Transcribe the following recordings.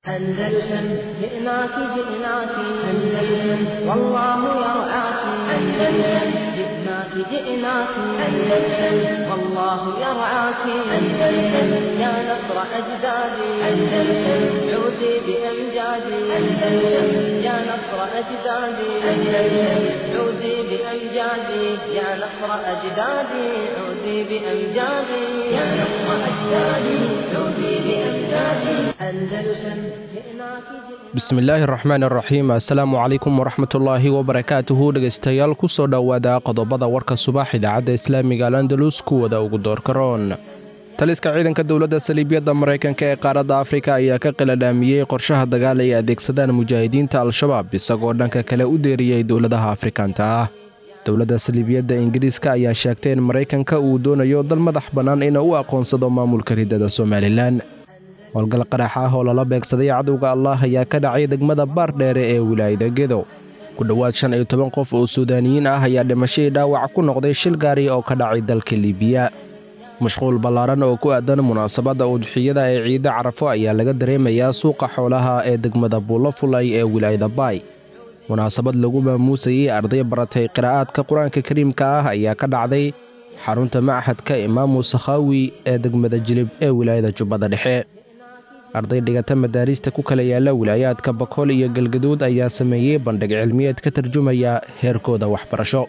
أندلسن جئناك جئناك أندلسن والله يرعاك أندلسن جئناك جئناك أندلسن والله يرعاك أندلسن يا نصر أجدادي أندلسن عودي بأمجادي أندلسن يا نصر أجدادي أندلسن عودي بأمجادي يا نصر أجدادي عودي بأمجادي يا نصر أجدادي عودي بأمجادي أندلسن bismillaahi raxmaan raxiim assalaamu calaykum waraxmatullaahi wabarakaatuhu dhegaystayaal ku soo dhowaada qodobada warka subax idaacadda islaamiga al andalus kuwada ugu doorkaroon taliska ciidanka dowladda saliibyadda maraykanka ee qaaradda afrika ayaa ka qiladhaamiyey qorshaha dagaal ay adeegsadaan mujaahidiinta al-shabaab isagoo dhanka kale u deeriyey dowladaha afrikaanta ah dowladda saliibiyadda ingiriiska ayaa sheegtay in maraykanka uu doonayo dal madax bannaan inuu u aqoonsado maamulka riddada somalilan howlgal qarax ah oo lala beegsaday cadowga allah ayaa ka dhacay degmada baardheere ee wilaayada gedow ku dhowaad shan iyo toban qof oo suudaaniyiin ah ayaa dhimashadii dhaawac ku noqday shil gaari oo ka dhacay dalka libiya mashquul ballaaran oo ku aadan munaasabadda udxiyada ee ciidda carafo ayaa laga dareemayaa suuqa xoolaha ee degmada buulo fulay ee wilaayada baay munaasabad lagu maamuusayey arday baratay qiraa'aadka qur-aanka kariimka ah ayaa ka dhacday xarunta machadka imaamu sakhaawi ee degmada jilib ee wilaayada jubbada dhexe arday dhigata madaariista ku kala yaalla wilaayaadka bakool iyo galgaduud ayaa sameeyey bandhig cilmiyeed ka tarjumaya heerkooda waxbarasho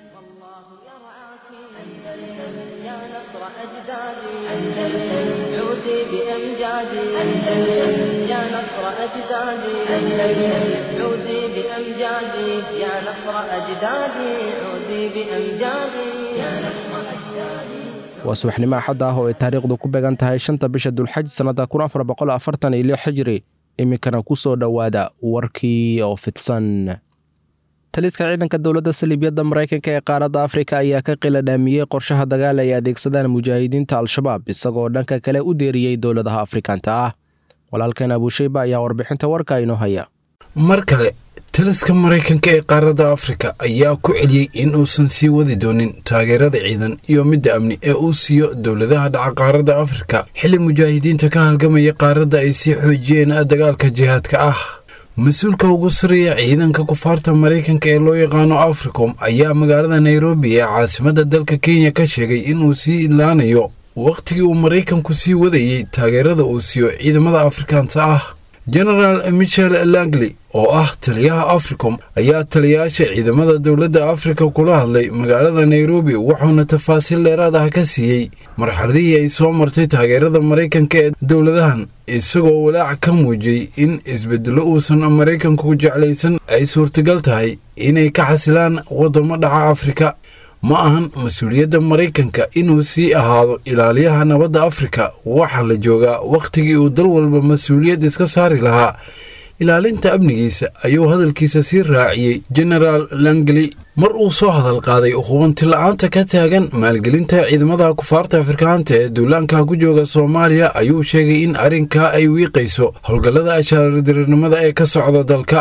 waa subaxnimo axad ah oo ay taariikhdu ku beegan tahay shanta bisha dulxaj sannadda kun afar boqol afartan iyo lix xijiri iminkana ku soo dhowaada warkii oo fidsan taliska ciidanka dowladda saliibyadda maraykanka ee qaaradda afrika ayaa ka qiladhaamiyey qorshaha dagaal ay adeegsadaan mujaahidiinta al-shabaab isagoo dhanka kale u deeriyey dowladaha afrikaanta ah walaalkeen abuusheyba ayaa warbixinta warka inoo haya mar kale taliska maraykanka ee qaaradda afrika ayaa ku celiyey in uusan sii wadi doonin taageerada ciidan iyo midda amni ee uu siiyo dowladaha dhaca qaaradda afrika xilli mujaahidiinta ka halgamaya qaaradda ay sii xoojiyeen dagaalka jihaadka ah mas-uulka ugu sarreeya ciidanka kufaarta maraykanka ee loo yaqaano africom ayaa magaalada nairobi ee caasimadda dalka kenya ka sheegay inuu sii idlaanayo wakhtigii uu maraykanku sii wadayey taageerada uu siiyo ciidamada afrikaanta ah genaraal michel langley oo ah taliyaha africom ayaa taliyayaasha ciidamada dowladda afrika kula hadlay magaalada nairobi wuxuuna tafaasiil dheeraad ah ka siiyey marxaladihii ay soo martay taageerada maraykanka ee dowladahan isagoo walaac ka muujiyey in isbedelo uusan maraykanku jeclaysan ay suurtagal tahay inay ka xasilaan waddamo dhaca afrika ma ahan mas-uuliyadda maraykanka inuu sii ahaado ilaaliyaha nabadda afrika waxaa la joogaa wakhtigii uu dal walba mas-uuliyad iska saari lahaa ilaalinta amnigiisa ayuu hadalkiisa sii raaciyey genaraal langley mar uu soo hadal qaaday hubanti la-aanta ka taagan maalgelinta ciidamada kufaarta afrikaanta ee duulaanka ku jooga soomaaliya ayuu sheegay in arrinkaa ay wiiqayso howlgallada ashaaradirirnimada ee ka socda dalka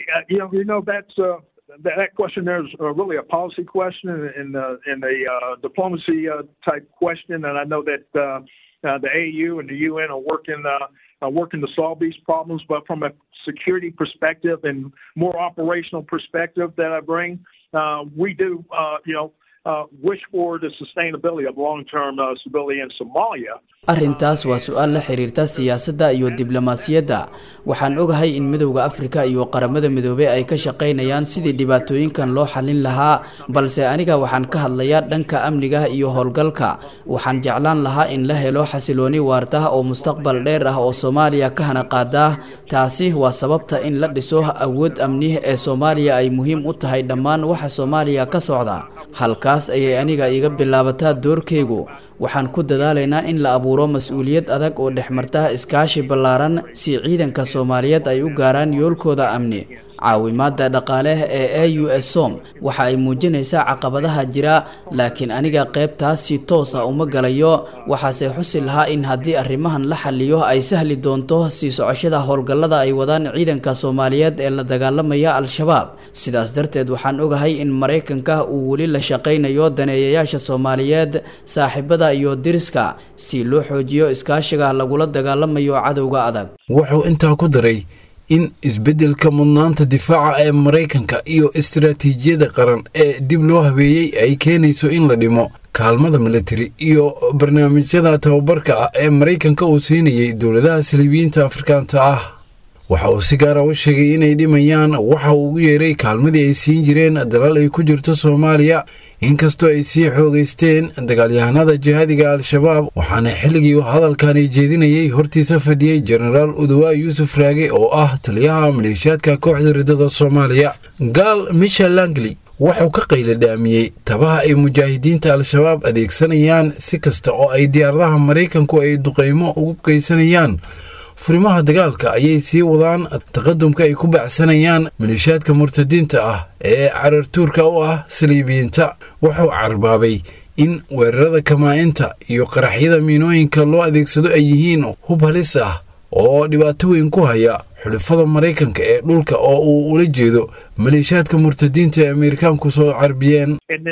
that question there is uh, really a policy question and uh, and a uh, diplomacy uh, type question, and I know that uh, uh, the AU and the UN are working uh, are working to solve these problems. But from a security perspective and more operational perspective that I bring, uh, we do uh, you know. Uh, wish for the sustainability of long-term uh, stability in Somalia. arrintaas waa su-aal la xiriirta siyaasadda iyo diblomaasiyadda waxaan ogahay in midowda afrika iyo qaramada midoobey ay ka shaqaynayaan sidii dhibaatooyinkan loo xallin lahaa balse aniga waxaan ka hadlayaa dhanka amniga iyo howlgalka waxaan jeclaan lahaa in la helo xasilooni waarta oo mustaqbal dheer ah oo soomaaliya ka hana qaada taasi waa sababta in la dhiso awood amni ee soomaaliya ay muhiim u tahay dhammaan waxa soomaaliya ka socda halkaas ayay aniga iga bilaabataa doorkaygu waxaan ku dadaalaynaa in la abuuro mas-uuliyad adag oo dhexmarta iskaashi ballaaran si ciidanka soomaaliyeed ay u gaaraan yoolkooda amni caawimaada dhaqaale ee a u s som waxa ay muujinaysaa caqabadaha jira laakiin aniga qaybtaas si toos ah uma galayo waxaase xusi lahaa in haddii arrimahan la xaliyo ay sahli doonto sii socoshada howlgallada ay wadaan ciidanka soomaaliyeed ee la dagaalamaya al-shabaab sidaas darteed waxaan ogahay in maraykanka uu weli la shaqaynayo daneeyayaasha soomaaliyeed saaxiibada iyo diriska si loo xoojiyo iskaashiga lagula dagaalamayo cadowga adag wuxuu intaa ku daray in isbeddelka mudnaanta difaaca ee maraykanka iyo istaraatiijiyada qaran ee dib loo habeeyey ay keenayso in la dhimo kaalmada militari iyo barnaamijyada tababarka ah ee maraykanka uu siinayay dowladaha saliibiyiinta afrikaanta ah waxa uu si gaara u sheegay inay dhimayaan waxa uu ugu yeeray kaalmadii ay siin jireen dalal ay ku jirto soomaaliya inkastoo ay sii xoogaysteen dagaalyahanada jihaadiga al-shabaab waxaana xilligii hadalkani jeedinayay hortiisa fadhiyey jenaraal udawaa yuusuf raage oo ah taliyaha maleeshiyaadka kooxda ridada soomaaliya gaal michel langley wuxuu ka qayladhaamiyey tabaha ay mujaahidiinta al-shabaab adeegsanayaan si kasta oo ay diyaaradaha maraykanku ay duqeymo ugu geysanayaan furimaha dagaalka ayay sii wadaan taqadumka ay ku bacsanayaan maleeshiyaadka murtadiinta ah ee carartuurka u ah saliibiyiinta wuxuu carbaabay in weerarada kamaa-inta iyo qaraxyada miinooyinka loo adeegsado ay yihiin hub halis ah oo dhibaato weyn ku haya xulifada maraykanka ee dhulka oo uu ula jeedo maleeshiyaadka murtadiinta ee ameerikaanku soo carbiyeen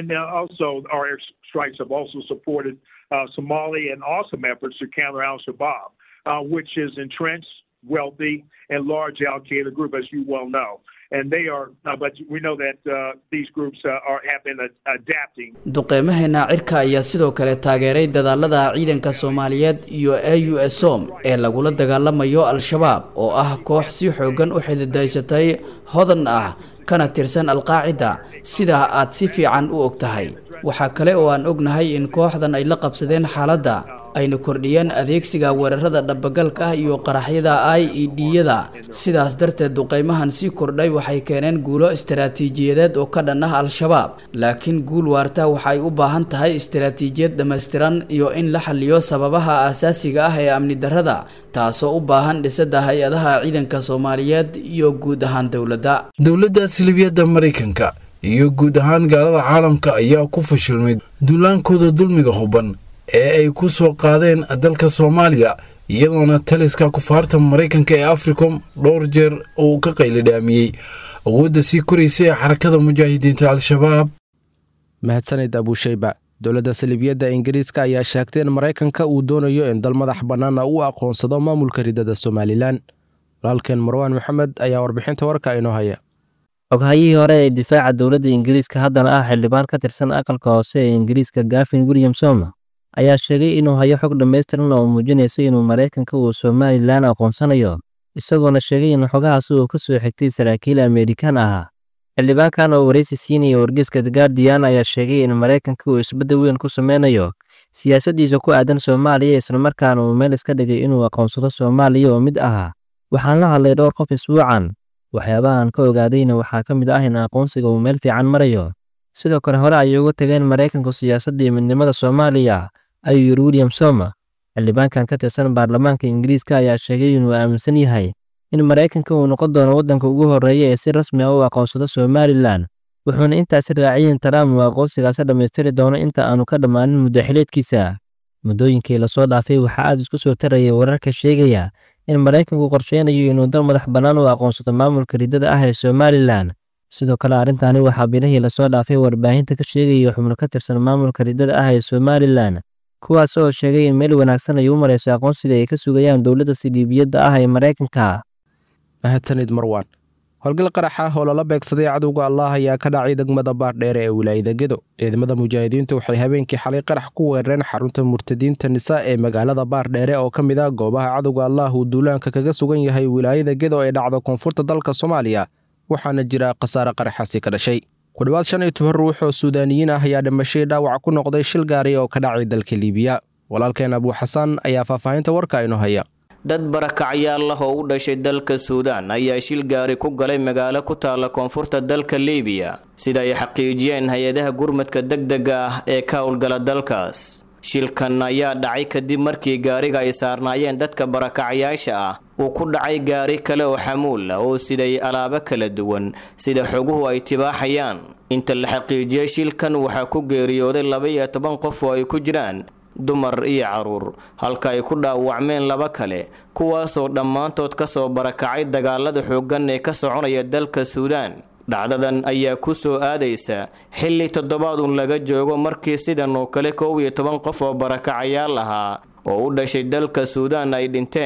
uh, which is entrenched, wealthy, and large Al Qaeda group, as you well know. And they are, uh, but we know that uh, these groups are have been adapting. duqeymaheena cirka ayaa sidoo kale taageeray dadaalada ciidanka soomaaliyeed iyo a u s som ee lagula dagaalamayo al-shabaab oo ah koox si xoogan u xididaysatay hodan ah kana tirsan alqaacida sidaa aad si fiican u og tahay waxaa kale oo aan ognahay in kooxdan ay la qabsadeen xaaladda ayna kordhiyeen adeegsiga weerarada dhabagalka ah iyo qaraxyada i e d-yada sidaas darteed duqeymahan sii kordhay waxay keeneen guulo istaraatiijiyadeed oo ka dhan ah al-shabaab laakiin guul waarta waxay u baahan tahay istaraatiijiyad dhammaystiran iyo in la xaliyo sababaha aasaasiga ah ee amni darrada taasoo u baahan dhisada hay-adaha ciidanka soomaaliyeed iyo guud ahaan dowladda dowladda silibiyadda maraykanka iyo guud ahaan gaalada caalamka ayaa ku fashilmay duulaankooda dulmiga huban ee ay ku soo qaadeen dalka soomaaliya iyadoona taliska kufaarta maraykanka ee africom dhowr jeer uu ka qaylidhaamiyey awoodda sii koraysa ee xarakada mujaahidiinta al-shabaab mahadsanid abuusheyba dowladda salibiyadda ingiriiska ayaa sheegtay in maraykanka uu doonayo in dal madax bannaana uu aqoonsado maamulka ridada somalilan walaalkeen marwaan maxamed ayaa warbixinta warka inoo haya xoghayihii hore ee difaaca dowladda ingiriiska haddana ah xildhibaan ka tirsan aqalka hoose ee ingiriiska gafin williamsom ayaa sheegay inuu hayo xog dhammaystiran oo muujinaysa inuu maraykanka uu somalilan aqoonsanayo isagoona sheegay in xogahaasi uu ka soo xigtay saraakiil amerikan ahaa xildhibaankan oo waraysi siinaya wargeyska the guardian ayaa sheegay in maraykanka uu isbeddel weyn ku sameynayo siyaasaddiisa ku aadan soomaaliya islamarkaana uu meel iska dhigay inuu aqoonsado soomaaliya oo mid ahaa waxaan la hadlay dhowr qof isbuucan waxyaabahan ka ogaadayna waxaa ka mid ah in aqoonsiga uu meel fiican marayo sidoo kale hore ayay uga tageen maraykanku siyaasadda iyo midnimada soomaaliya ayuu yiri william soma xildhibaankan ka tirsan baarlamaanka ingiriiska ayaa sheegay inuu aaminsan yahay in maraykanka uu noqon doono waddanka ugu horreeya ee si rasmi ah u aqoonsado somalilan wuxuuna intaasi raaciyeen trump uu aqoonsigaasi dhammaystiri doono inta aanu ka dhammaanin muddaxileedkiisa muddooyinkii lasoo dhaafay waxaa aad isku soo taraya wararka sheegaya in maraykanku qorsheynayo inuu dal madax bannaan u aqoonsado maamulka ridada ah ee somalilan sidoo kale arrintaani waxaa bilihii lasoo dhaafay warbaahinta ka sheegaya xubno ka tirsan maamulka ridada ah ee somalilan kuwaas oo sheegay in meel wanaagsan ay u marayso aqoonsiga ay ka sugayaan dowladda siliibiyadda ah ee maraykanka mahadsanid marwan howlgal qarax ah oo lala beegsaday cadowga allah ayaa ka dhacay degmada baardheere ee wilaayada gedo ciidamada mujaahidiintu waxay habeenkii xalay qarax ku weerareen xarunta murtadiinta nisa ee magaalada baardheere oo ka mid ah goobaha cadowga allah uu duulaanka kaga sugan yahay wilaayada gedo ee dhacda koonfurta dalka soomaaliya waxaana jira khasaare qaraxaasi ka dhashay ku dhowaad shan iyo toban ruux oo suudaaniyiin ah ayaa dhimashay dhaawac ku noqday shil gaari oo ka dhacay dalka liibiya walaalkeen abuu xasan ayaa faahfaahinta warka inoo haya dad barakacyaal ah oo u dhashay dalka suudaan ayaa shil gaari ku galay magaalo ku taalla koonfurta dalka liibiya sida ay xaqiijiyeen hay-adaha gurmadka degdega ah ee ka howlgala dalkaas shilkan ayaa dhacay kadib markii gaariga ay saarnaayeen dadka barakacyaasha ah uu ku dhacay gaari kale oo xamuul ah oo siday alaabo kala duwan sida xoguhu ay tibaaxayaan inta la xaqiijiyey shilkan waxaa ku geeriyooday laba iyo toban qof oo ay ku jiraan dumar iyo caruur halka ay ku dhaawacmeen laba kale kuwaasoo dhammaantood ka soo barakacay dagaalada xooggan ee ka soconaya dalka suudaan dhacdadan ayaa ku soo aadaysa xilli toddobaadun laga joogo markii sidan oo kale koow iyo toban qof oo barakacayaal ahaa oo u dhashay dalka suudaan ay dhinteen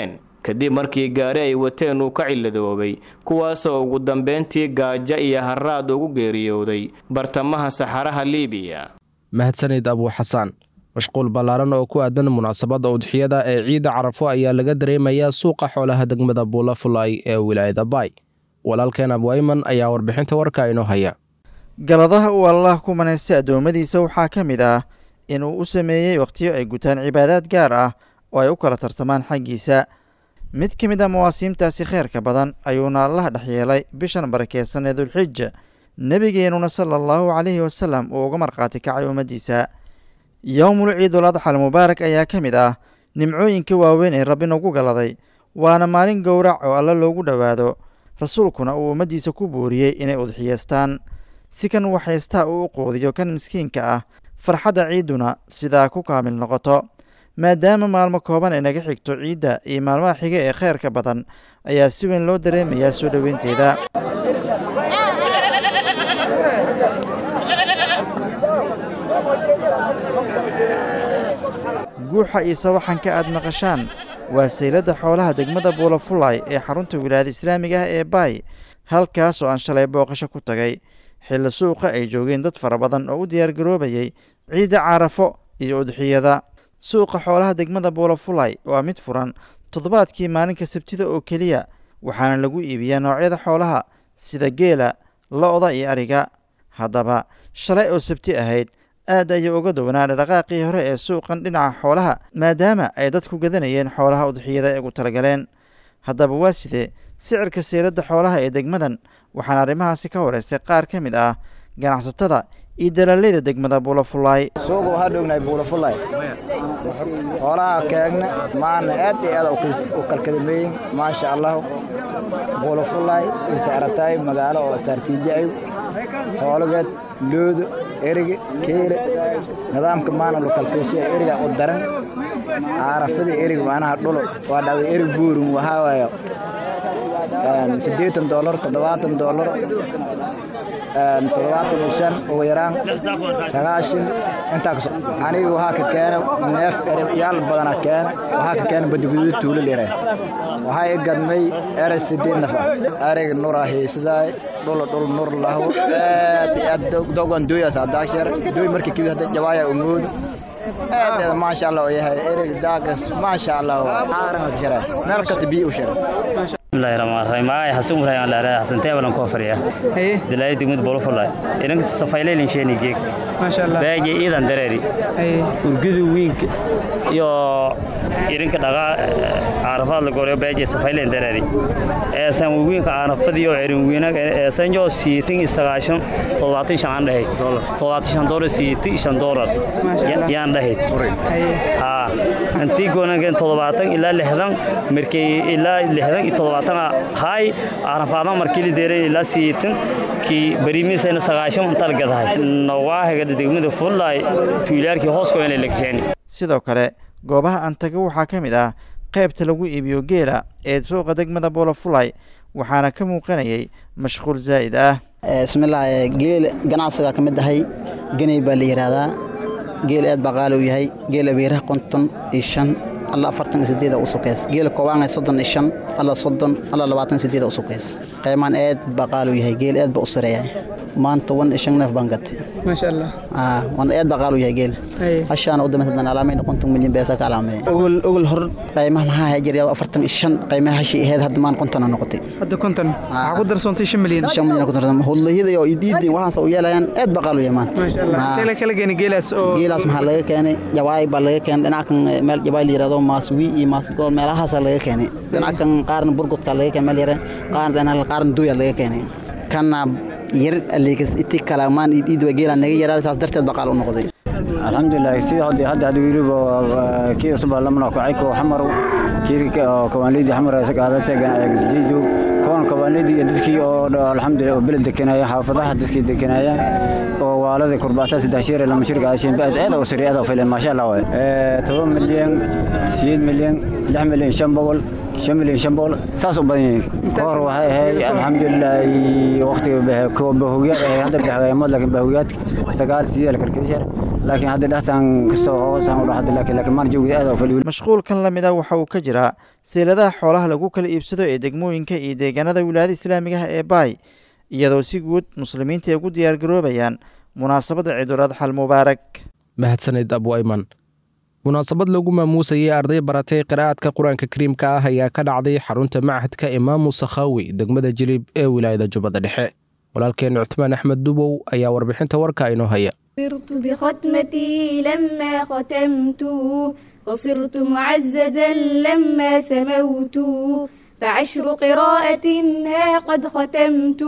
kadib markii gaari ay wateen uu ka ciladoobay kuwaasoo ugu dambeyntii gaajo iyo haraad ugu geeriyooday bartamaha saxaraha liibiya mahadsanid abuu xasaan mashquul ballaaran oo ku aadan munaasabadda udxiyada ee ciidda carafo ayaa laga dareemayaa suuqa xoolaha degmada buulafulay ee wilaayada baay walaalkeen abwayman ayaa warbixinta warka inoo haya galadaha uu allaah ku manaystay addoommadiisa waxaa ka mid ah inuu u sameeyey wakhtiyo ay gutaan cibaadaad gaar ah oo ay u kala tartamaan xaggiisa mid ka mid a mawaasiimtaasi kheyrka badan ayuuna allaha dhex yeelay bishan barakeysan ee dulxija nebigeenuna sala allahu calayhi wasalam uu uga markhaati kacay ummaddiisa yowmul ciidul adxal mubaarak ayaa ka mid ah nimcooyinka waaweyn ee rabbi nagu galaday waana maalin gowrac oo alle loogu dhowaado rasuulkuna uu ummaddiisa ku booriyey inay udxiyeystaan si kan waxaystaa uu u qoodiyo kan miskiinka ah farxadda ciidduna sidaa ku kaamil noqoto maadaama maalmo kooban ay naga xigto ciidda iyo maalmaha xiga ee kheyrka badan ayaa si weyn loo dareemayaa soo dhoweynteeda guuxa iyo sawaxanka aad maqashaan waa sayladda xoolaha degmada buulafulay ee xarunta wilaayada islaamiga ah ee baay halkaas oo aan shalay booqasho ku tagay xilli suuqa ay joogeen dad fara badan oo u diyaargaroobayay ciidda carafo iyo udxiyada suuqa xoolaha degmada buulafulay waa mid furan toddobaadkii maalinka sabtida oo keliya waxaana lagu iibiyaa noocyada xoolaha sida geela lo-da iyo ariga haddaba shalay oo sabti ahayd aad ayay uga downaa dhaqaaqii hore ee suuqan dhinaca xoolaha maadaama ay dadku gadanayeen xoolaha udxiyada ee ugu talagaleen haddaba waa sidee sicirka sayladda xoolaha ee degmadan waxaana arrimahaasi ka horeystay qaar ka mid ah ganacsatada iyo dalaaleyda degmada buulafulay suuqa waxaa dhognahay buulafulay xoolaha keegna maana aad iyo aad u kalkadameeyin maasha allahu buulafulay inta aragtaay magaalo oo saartiijaay xoolageed loodo erige keele nidaamka maana lu kalkeeshiya eriga u daran caarafada erig macnaha dhulo waa dhaway erig buurin waxaa waayo siddeetan doolar toddobaatan doolar toddobaatan iyo shan ugu yaraan sagaashan intaa kaso aniga waxaa ka keena neef yaal badana keena waxaa ka keena badiguduud tuulo lire waxaa i gadmay eray sideed nafa ariga nura hiisidaay dhula dhul nur lahwo aad iyo aad dogan dooyaas hadaasheer dooy markii kibid hadda jabaaya umoodo aad aad maasha allah oo yahay erig daagas maasha allah caaran ka shara meel kasta biyo u shara bismillahi rahmaani rahiim ay xasun ibrahim la raay xasun teebalan ko fariya haye dilay digmid bolo fulay idan safaylay sheeni geek masha allah baaji idan dareeri haye urgudu wiink iyo irinka dhaga caarafaad la goreeyo baaji safaylay dareeri ee san wiinka caarafadiyo irin wiinaga ee san jo siitin isagaashan toddobaatan shan dhahay toddobaatan shan doolar siitin shan doolar yaan dhahay haye ha intii goonagan toddobaatan ilaa lixdan markii ilaa lixdan iyo toddobaatan hay arafaadan markii la deeray ilaa siitin kii bariimiisayna sagaashan inta la gadahay nawaahiga degmada fullaay tuulaarkii hoos ku inay lagteen sidoo kale goobaha aan tago waxaa ka mid ah qaybta lagu iibiyo geela ee suuqa degmada buulafulay waxaana ka muuqanayay mashquul zaa'id ah bismillaah geel ganacsiga ka mid ahay ganay baa la yidhaahdaa geel aad baa qaali u yahay geel abeeraha konton iyo shan alla afartan iyo sideeda u sukeys geela koobaana soddon iyo shan alla soddon alla labaatan iyo sideeda u sukeys qiimaan aad baa qaali u yahay geel aad baa u sareeyahay maanta wan iyo shan neef baan gatay maasha allah aa wan aad baa qaali u yahay geel hashaana u dambaysa dan alaamayna konton milyan beesa ka alaameeya ogol ogol hor qiimaha maxaa ahaa jiray afartan iyo shan qiimaha hashii ahayd hadda maan kontona noqotay hadda konton waxaa ku darsoontay shan milyan shan milyan ku darsan hudlayada iyo idiidin waxaas u yeelayaan aad baa qaali u yahay maanta maasha allah kala kala geeni geelaas oo geelaas maxaa laga keenay jawaay baa laga keenay dhinacan meel jawaay la yiraahdo maaswi iyo maasgool meelahaas laga keenay dhinacan qaarna burgudka laga keenay meel yare qaarna dhinacan qaarna duya laga keenay kana yar aligas intii kala maan iid waa geela naga yaraa saas darteed baa qaal u noqday alxamdulilah sida hadda hadda hadda wiliba kii cusub lamana ku cayko xamar kii kawaanlidi xamar sagaalata jiidu kuwan kawaanlidi iyo dadkii oo alxamdulilah oo beled dekanaya xaafadaha dadkii dekanaya oo waalada kurbaata saddex shir lama shir gaashin baad aad oo sariicada filan maasha allah waay toban milyan sideed milyan lix milyan shan boqol shan milyan shan boqol saas u badan yihiin ka hor waxay ahayd alxamdulilaahi waqtiga bahogyaad ahayd hadda bahagaamad laakiin bahogyaad sagaal sideed la kalkalisar laakiin hadda dhextaan kastoo hoosaan u dhaxda laakiin laakiin maan joogid aad oo faliwil mashquulkan la mida waxa uu ka jiraa seeladaha xoolaha lagu kala iibsado ee degmooyinka iyo deegaanada wilaayada islaamigaha ee baay iyadoo si guud muslimiinta ay ugu diyaargaroobayaan munaasabadda ciidul adxal mubaarak mahadsanid abu ayman munaasabad lagu maamuusayay arday baratay qiraa'adka qur-aanka kariimka ah ayaa ka dhacday xarunta machadka imaamu sakhaawi degmada jilib ee wilaayada jubbada dhexe walaalkeen cuthmaan axmed dubow ayaa warbixinta warka inoo haya صرت بختمتي لما ختمت وصرت معززا لما سموت فعشر قراءة ها قد ختمت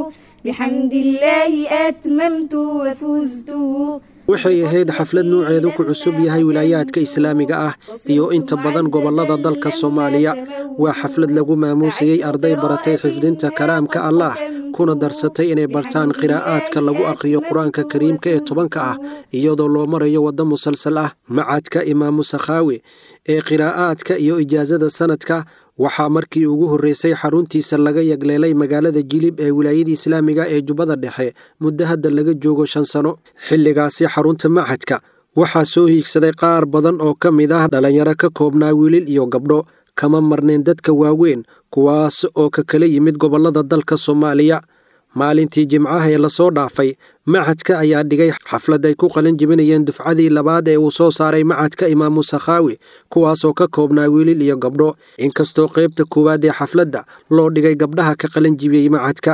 بحمد الله أتممت وفزت waxay ahayd xaflad nuuceedu ku cusub yahay wilaayaadka islaamiga ah iyo inta badan gobollada dalka soomaaliya waa xaflad lagu maamuusayey arday baratay xifdinta kalaamka allaah kuna darsatay inay bartaan qiraa'aadka lagu akhriyo qur-aanka kariimka ee tobanka ah iyadoo loo marayo waddo musalsal ah macadka imaamu sakhaawi ee qiraa'aadka iyo ijaasada sanadka waxaa markii ugu horreysay xaruntiisa laga yagleelay magaalada jilib ee wilaayada islaamiga ee jubbada dhexe muddo hadda laga joogo shan sano xilligaasi xarunta machadka waxaa soo hiigsaday qaar badan oo ka mid ah dhallinyaro ka koobnaa wiilil iyo gabdho kama marnayn dadka waaweyn kuwaas oo ka kala yimid gobollada dalka soomaaliya maalintii jimcaha ee lasoo dhaafay machadka ayaa dhigay xaflad ay ku qalin jebinayeen dufcadii labaad ee uu soo saaray machadka imaamu sakhaawi kuwaasoo ka koobnaa wiilil iyo gabdho inkastoo qaybta koowaad ee xafladda loo dhigay gabdhaha ka qalin jibiyey machadka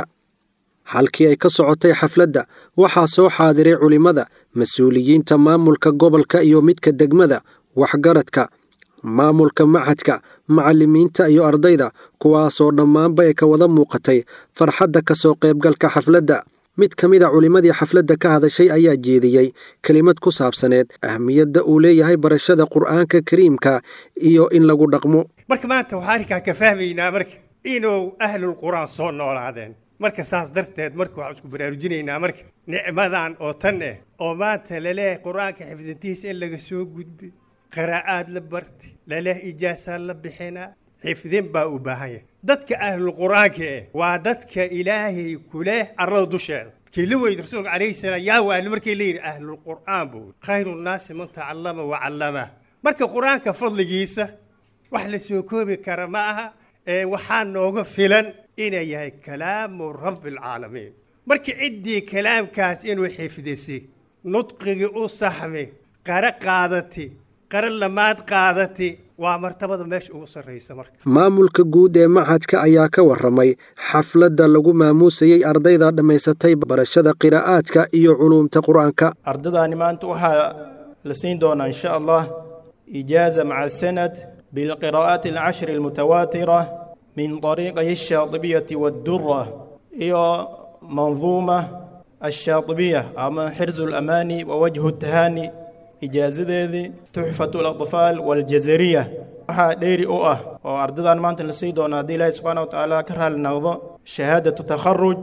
halkii ay ka socotay xafladda waxaa soo xaadiray culimmada mas-uuliyiinta maamulka gobolka iyo midka degmada waxgaradka maamulka machadka macallimiinta iyo ardayda kuwaasoo dhammaanba ay ka wada muuqatay farxadda ka soo qaybgalka xafladda mid ka mid a culimmadii xafladda ka hadashay ayaa jeediyey kelimad ku saabsaneed ahmiyadda uu leeyahay barashada qur'aanka kariimka iyo in lagu dhaqmo marka maanta waxaan arkaa ka fahmaynaa marka inuu ahlul qur'aan soo noolaadeen marka saas darteed marka waxaan isku baraarujinaynaa marka nicmadan oo tan eh oo maanta laleeyahay qur'aanka xifdintiisa in laga soo gudbay qiraa'aad la bartay laleh ijaasaa la bixinaa xifdin baa u baahan yahay dadka ahlul qur'aanka eh waa dadka ilaahay ku leh arlada dusheeda kii la weydi rasuulka calayhi salaam yaa waali markii la yidhi ahlul qur'aan buu khayru nnaasi man tacallama wa callama marka qur'aanka fadligiisa wax la soo koobi kara ma aha ee waxaa nooga filan inay yahay kalaamu rabbi alcaalamiin marka ciddii kalaamkaas inuu xifdisay nudqigii u saxmay qara qaadati qara lamaad qaadati waa martabada meesha ugu sarraysa marka maamulka guud ee machadka ayaa ka warramay xafladda lagu maamuusayey ardayda dhammaysatay barashada qiraa'aadka iyo culuumta qur'aanka ardadaani maanta waxaa la siin doonaa insha allah ijaaza maca sanad bilqiraa'aati alcashri almutawaatira min طariiqay الshaaطibiyati waddura iyo manduuma الshaaطibiya ama xirzu اlamaani wawajhu الtahaani ijaazadeedii tuxfatu اlaطfaal waاljazariya waxaa dheeri u ah oo ardadan maanta la sii doono haddii ilaahi subxaana wa tacaala ka raali noqdo shahaadatu takharuj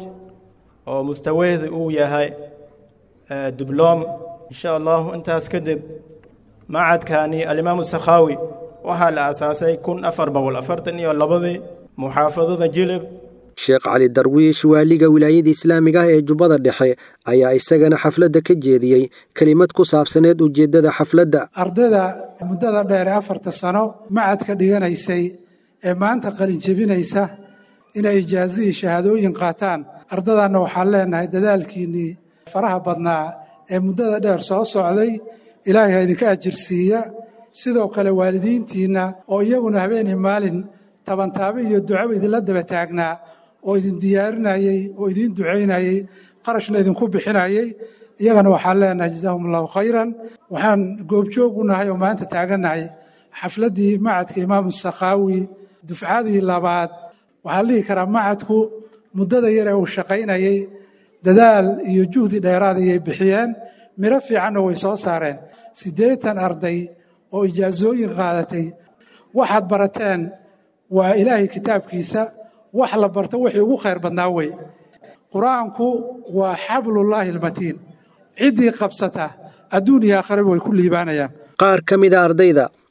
oo mustawaheedu uu yahay dibloom insha allahu intaas kadib macadkani alimaamu sakhaawi waxaa la aasaasay kun afar boqol afartan iyo labadii muxaafadada jilib sheekh cali darwiish waaliga wilaayada islaamiga ah ee jubbada dhexe ayaa isagana xafladda ka jeediyey kelimad ku saabsaneed ujeeddada xafladda ardayda muddada dheer ee afarta sano macadka dhiganaysay ee maanta qalin jebinaysa inay ijaazo iyo shahaadooyin qaataan ardadaanna waxaan leenahay dadaalkiinnii faraha badnaa ee muddada dheer soo socday ilaahay ha idinka ajirsiiya sidoo kale waalidiintiinna oo iyaguna habeenii maalin tabantaabe iyo ducaba idinla daba taagnaa oo idin diyaarinayey oo idiin ducaynayey qarashna idinku bixinayey iyagana waxaan leenahay jazaahum allahu khayran waxaan goobjoog u nahay oo maanta taagannahay xafladdii macadka imaamu sakhaawi dufcadii labaad waxaa la dhihi karaa macadku muddada yar ee uu shaqaynayey dadaal iyo juhdi dheeraad ayay bixiyeen miro fiicanna way soo saareen siddeetan arday oo ijaasooyin qaadatay waxaad barateen waa ilaahay kitaabkiisa wax la barto wixii ugu khayr badnaa wey qur-aanku waa xablullaahi almatiin ciddii qabsata adduun iyo aakharaba way ku liibaanayaan qaar ka mida ardayda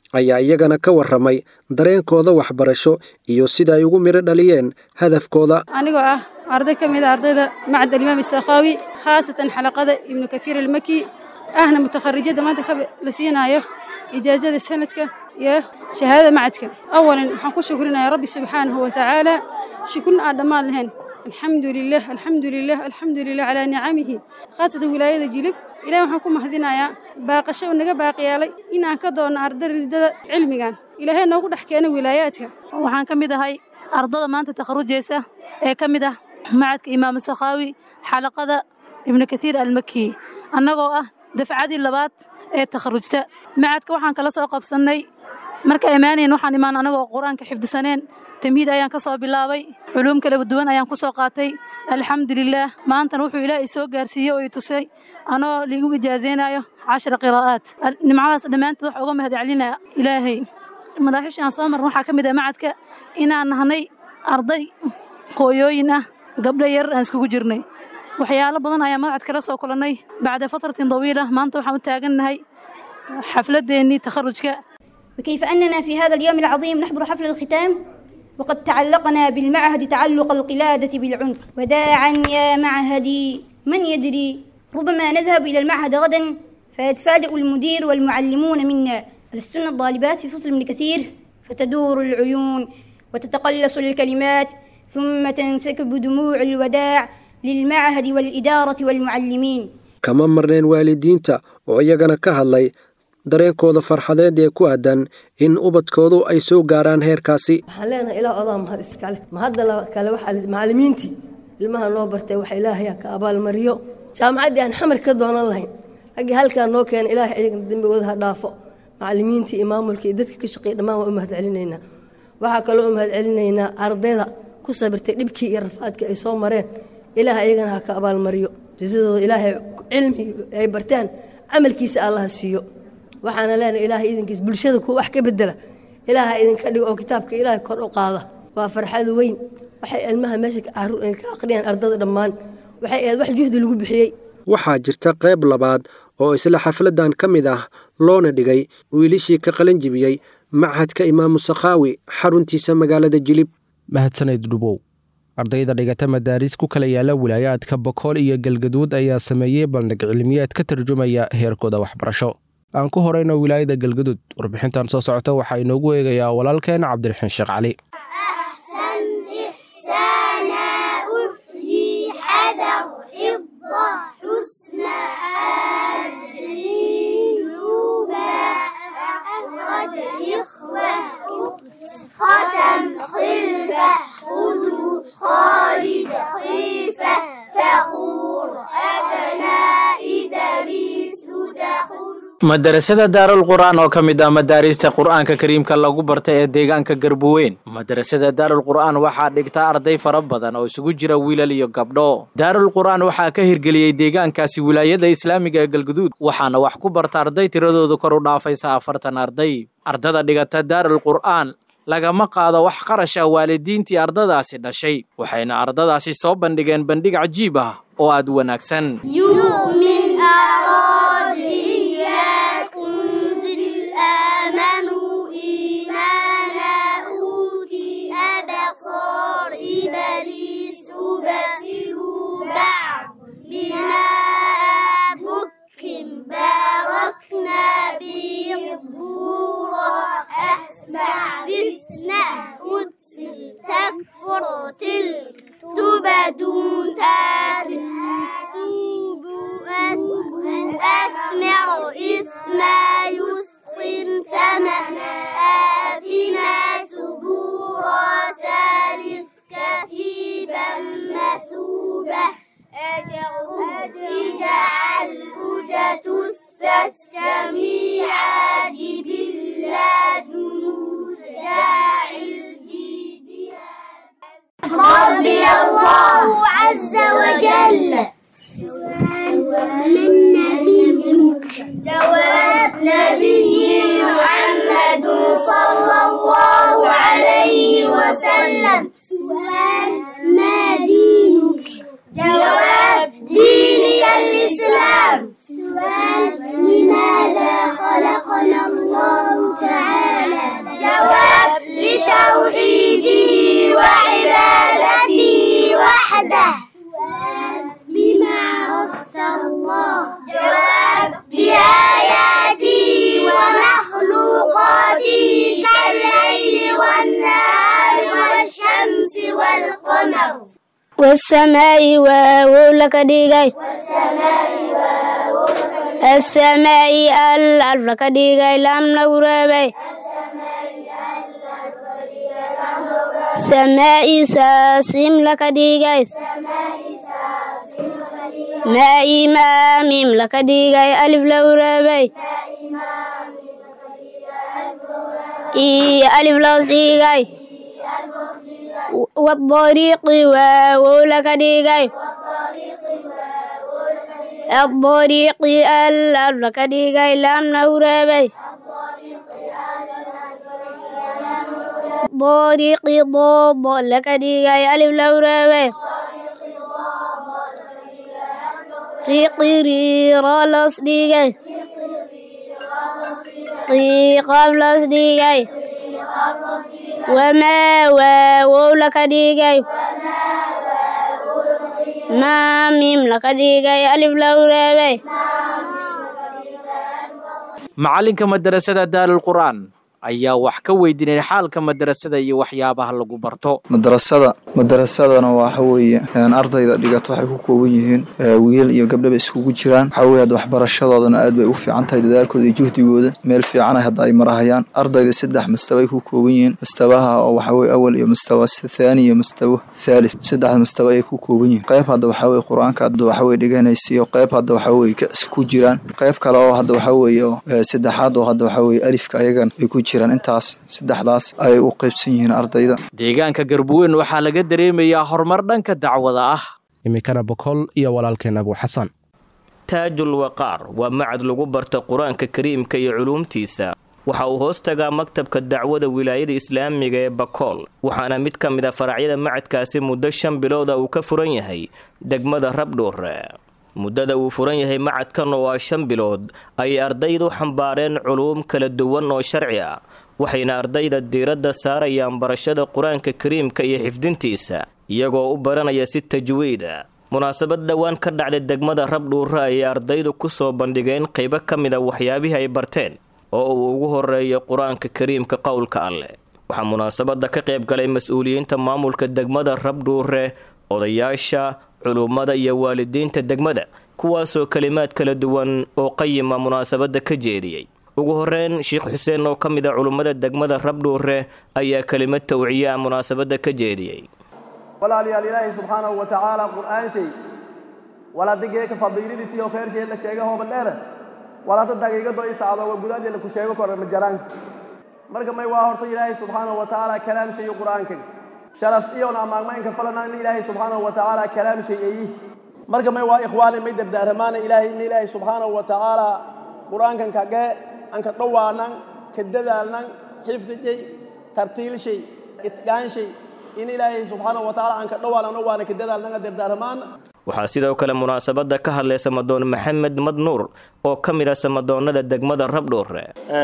ayaa iyagana ka warramay dareenkooda waxbarasho iyo sida ay ugu midho dhaliyeen hadafkooda anigoo ah arday ka mid a ardayda macad alimaam isakhaawi khaasatan xalaqada ibnu kathiir almaki ahna mutakharijada maanta ka la siinaayo ijaazada sanadka iyo shahaadada macadka awalan waxaan ku shukrinayaa rabbi subxaanahu wa tacaala shukrin aan dhammaan lahayn alxamdu lilah alxamdu lilah alxamdu lilah calaa nicamihi khaasatan wilaayada jilib ilahi waxaan ku mahadinayaa baaqasho uu naga baaqiyaalay inaan ka doonno arday ridada cilmigan ilaahay noogu dhex keena wilaayaadka waxaan ka mid ahay ardada maanta takharujaysa ee ka mid ah macadka imaamu sakhaawi xalaqada ibnu kathiir almaki annagoo ah dafcadii labaad ee takharujta macadka waxaan kala soo qabsannay marka imaanayn waxaan imaan anagoo qur-aanka xifdisaneen tamhiid ayaan ka soo bilaabay culuum kala duwan ayaan ku soo qaatay alxamdulilaah maantana wuxuu ilaah i soo gaarsiiyey oo i tusay anoo liigu ijaazaynayo cashara qiraa'aat nimcadaas dhammaantood waxa uga mahad celinaya ilaahay madaaxiishaan soo marna waxaa ka mid ah macadka inaan nahnay arday hooyooyin ah gabdho yar aan iskugu jirnay waxyaalo badan ayaa madacad kala soo kulannay bacda fatratin dawiila maanta waxaan u taagannahay xafladeennii takharujka وكيف أننا في هذا اليوم العظيم نحضر حفل الختام وقد تعلقنا بالمعهد تعلق القلادة بالعنف وداعا يا معهدي من يدري ربما نذهب إلى المعهد غدا فيتفاجأ المدير والمعلمون منا ألستن الطالبات في فصل ابن كثير فتدور العيون وتتقلص الكلمات ثم تنسكب دموع الوداع للمعهد والإدارة والمعلمين kama marneen waalidiinta oo iyagana ka hadlay dareenkooda farxadeed ee ku aadan in ubadkoodu ay soo gaaraan heerkaasi waxaan leenahay ilaah odaa mahad iskale mahadda kale waxaa macallimiintii ilmaha noo bartay waxa ilaahay ka abaalmariyo jaamacaddii aan xamar ka doonan lahayn raggii halkaa noo keena ilaahay ayagana dembigooda ha dhaafo macallimiintii iyo maamulkii iyo dadka ka shaqeeya dhammaan waan u mahad celinaynaa waxaa kaloo u mahad celinaynaa ardayda ku sabirtay dhibkii iyo rafaadkii ay soo mareen ilaahay ayagana ha ka abaalmariyo jasadooda ilaahay cilmi ay bartaan camalkiisa allaha siiyo waxaana leenahay ilaahay idinkiis bulshada kuwa wax ka bedela ilaaha idinka dhigo oo kitaabka ilaahay kor u qaada waa farxad weyn waxay ilmaha meesha ka aqriyaan ardada dhammaan waxay ahayd wax juhdi lagu bixiyey waxaa jirta qayb labaad oo isla xafladdan ka mid ah loona dhigay wiilishii ka qalin jibiyey machadka imaamu sakhaawi xaruntiisa magaalada jilib mahadsaned dhubow ardayda dhigata madaaris ku kala yaala wilaayaadka bokool iyo galgaduud ayaa sameeyey bandhig cilmiyeed ka tarjumaya heerkooda waxbarasho aan ku horeyno wilaayada galgaduud warbixintan soo socota waxaa inoogu eegayaa walaalkeen cabdiraxiin sheekh cali ختم خلفة خذوا خالد خلفة فخور أبناء دريس دخول madarasada daarul qur'aan oo ka mid ah madaarista qur'aanka kariimka lagu bartay ee deegaanka garbuweyn madarasada daarul qur'aan waxaa dhigta arday fara badan oo isugu jira wiilal iyo gabdho daarul qur'aan waxaa ka hirgeliyey deegaankaasi wilaayada islaamiga ee galguduud waxaana wax ku barta arday tiradoodu kor u dhaafaysa afartan arday ardada dhigata daarul qur'aan lagama qaado wax qarash ah waalidiintii ardadaasi dhashay waxayna ardadaasi soo bandhigeen bandhig cajiib ah oo aad wanaagsan آمنوا إيمانا أوتي أبصار إبليس بسلوا بعض بما بكم باركنا به ظهورا أسمع فتنة فتن تكفر تلك تبدون تاتي أسمع إسما يسقم ثمنا آثما ثبورا ثالث كثيبا مثوبة اجعل هدى تثت جميعا بالله جنود داعي ربي الله عز وجل من نبيك جواب نبي محمد صلى الله عليه وسلم سؤال ما دينك جواب ديني الإسلام سؤال لماذا خلقنا الله تعالى wasamaa'i waawow laka dhigay asamaa'i al alf laka dhigay lam lagu reebay samaa'i saasim laka dhigay maa'i maamim laka dhigay alif lagu reebay iyo alif loos dhigay wadariiqi waawow laka dhigay adariiqi al alf laka dhigay lam lagu reebay dariiqi doodo laka dhigay alif lagu reebay riiqi riiro loos dhigay qiiqaaf loos dhigay wamaa waawow laka dhigay maamim laka dhigay alif lagu reebay macalinka madarasada daarul qur'aan ayaa wax ka weydiinay xaalka madarasada iyo waxyaabaha lagu barto madarasada madarasadana waxa weeye ardayda dhigata waxay ku kooban yihiin wiil iyo gabdhaba iskugu jiraan waxa weye hadda waxbarashadoodana aad bay u fiican tahay dadaalkooda iyo juhdigooda meel fiicana hadda ay marahayaan ardayda saddex mastabay ku kooban yihiin mastabaha oo waxa weye awal iyo mastawa thaani iyo mastawa thalith saddexda mastaba ayay ku kooban yihiin qayb hadda waxa weye qur-aanka hadda waxa weye dhiganaysa iyo qayb hadda waxa weye kicsi ku jiraan qayb kale oo hadda waxa weeye saddexaad oo hadda waxa weye alifka ayagan ay ku jiraan intaas saddexdaas ayay u qaybsan yihiin ardayda deegaanka garbuweyn waxaa laga dareemayaa horumar dhanka dacwada ah iminkana bokol iyo walaalkeen abu xasan taajul waqaar waa macad lagu barta qur-aanka kariimka iyo culuumtiisa waxa uu hoos tagaa maktabka dacwada wilaayada islaamiga ee bakool waxaana mid ka mid a faracyada macadkaasi muddo shan bilooda uu ka furan yahay degmada rabdhuure muddada uu furan yahay macadkan oo ah shan bilood ayay ardaydu xambaareen culuum kala duwan oo sharci ah waxayna ardayda diiradda saarayaan barashada qur-aanka kariimka iyo xifdintiisa iyagoo u baranaya si tajwiida munaasabad dhowaan ka dhacday degmada rabdhuure ayay ardaydu ku soo bandhigeen qaybo ka mid a waxyaabihii ay barteen oo uu ugu horeeyo qur-aanka kariimka qowlka alleh waxaa munaasabadda ka qayb galay mas-uuliyiinta maamulka degmada rabdhuure odayaasha culummada iyo waalidiinta degmada kuwaasoo kelimaad kala duwan oo qayima munaasabadda ka jeediyey ugu horeyn sheekh xuseen oo ka mid a culummada degmada rabdhuure ayaa kelimad tawciya ah munaasabadda ka jeediyey walaalayaal ilaahay subxaanahu wa tacaala qur'aan shay walaadageeka fadiiladiis iyo kheershay la sheega hoobadheere walaada daqiiqado i sacdo waa gudaadii la ku sheego kora majaraanka marka may waa horta ilaahay subxaanahu wa tacaala kalaam shay qur'aanka sharaf iyona amaagmaynka falanaagna ilaahay subxaanahu wa tacaala kalaam shay eeyi marka may waa ikhwaani may dardaaramaana ilaahay in ilaahay subxaanahu wa tacaala qur'aankan kagee aan ka dhowaanan ka dadaalnan xifdijay tartiilshay itqaanshay in ilaahay subxaanahu wa tacaala aan ka dhowaanan waana ka dadaalnan dardaaramaana waxaa sidoo kale munaasabadda ka hadlay samadoon maxamed madnuur oo ka mid ah samadoonnada degmada rabdhuure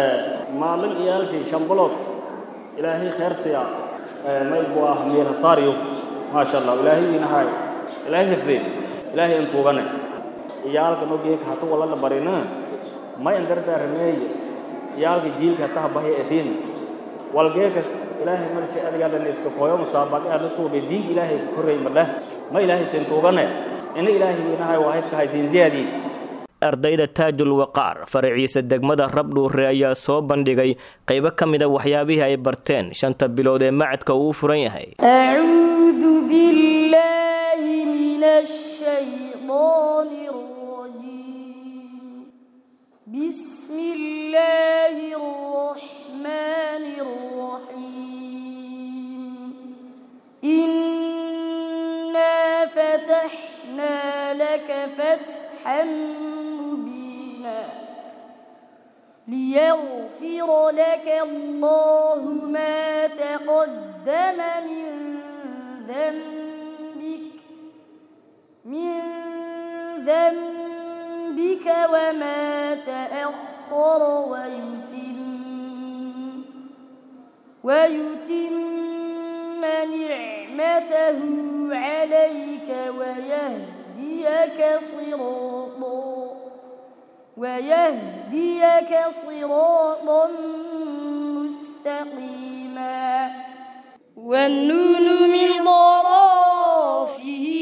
maalin iyaalkii shan bilood ilaahay kheer siya may buu ah miira saariyo maasha allah ilaahay inahay ilaahay hifdeen ilaahay intuugane iyaalka nogeeka hata walala barina may andardaarameeye iyaalka jiilka hata habahya edin walgeeka ilaahay marsi adigaadhan iska koyo musaabaqe ana suube diig ilaahay ka korreey madheh ma ilaahay sintuugane ina ilaahay inahay waahidka haytiin ziyaadii ardayda taajul waqaar faraciisa degmada rabdhuure ayaa soo bandhigay qaybo ka mid a waxyaabihii ay barteen shanta bilood ee macadka uu furan yahay أعوذ بالله من الشيطان الرجيم بسم الله الرحمن الرحيم إنا فتحنا لك فتحا مبينا ليغفر لك الله ما تقدم من ذنبك من ذنبك وما تأخر ويتم ويتم نعمته عليك ويهديك صراطا ويهديك صراطا مستقيما والنون من ضرافه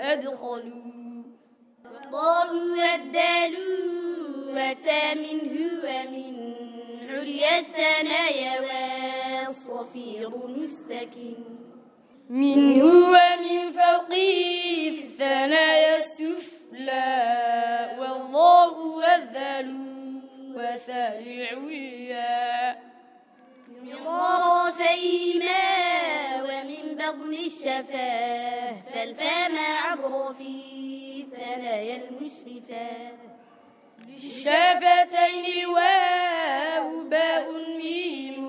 أدخلوا والله والدال وتا منه ومن عليا الثنايا والصفير مستكن منه ومن فوقه الثنايا السفلى والله والذل وثال العليا من طرفيهما ومن بطن الشفاه فالفم عبر في ثنايا المشرفة بالشفتين الواو باء ميم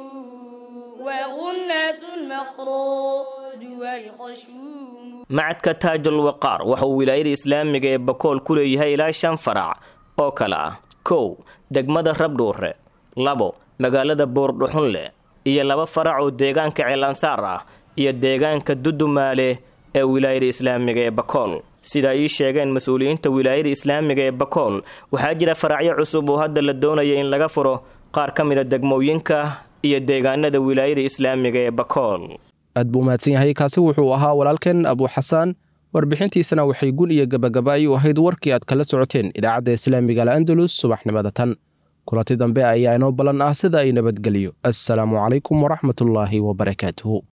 وغنة المخراج والخشوم macadka taajul waqaar waxa uu wilaayada islaamiga ee bakool ku leeyahay ilaa shan farac oo kale ah kow degmada rabdhuure labo magaalada buurdhuxunle iyo laba farac oo deegaanka ceelansaar ah iyo deegaanka dudumaale ee wilaayada islaamiga ee bakool sida ay ii sheegeen mas-uuliyiinta wilaayada islaamiga ee bakool waxaa jira faracyo cusub oo hadda la doonaya in laga furo qaar ka mid a degmooyinka iyo deegaanada wilaayada islaamiga ee bakool aad buu mahadsan yahay kaasi wuxuu ahaa walaalkeen abuu xasaan warbixintiisana waxay gun iyo gabagaba ay u ahayd warkii aad kala socoteen idaacadda islaamiga al andalus subaxnimada tan kulanti dambe ayaa inoo ballan ah sida ay nabadgeliyo assalaamu calaykum waraxmatullaahi wabarakaatuhu